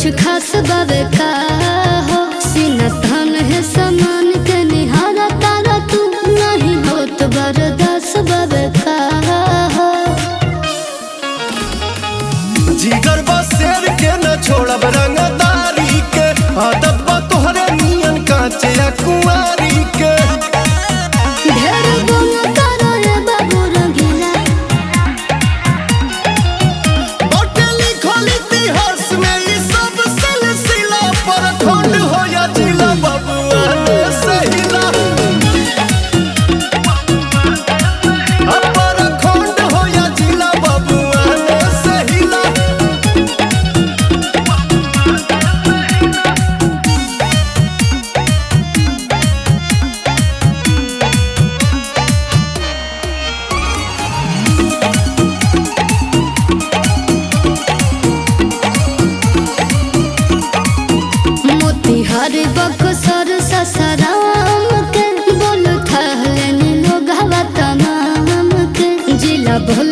कुछ खास बावे का हो सीना थान है समान के निहारा तारा तू नहीं हो तो बरदास बावे का हो जिगर बा शेर के न छोड़ब रंगदारी के आदत बा तोहरे नियन कांचे या कुंवारी के ढेर गुण करो रे बाबू रंगीला बाटे लिखल इतिहास में ई सब सिलसिला पर खंड हो या जिला बबुआ ने सहिला अपर खंड हो या जिला बबुआ ने सहिला मोतिहार बक्सर ससराम के बोल थहले लोग हवा तमाम के जिला भोल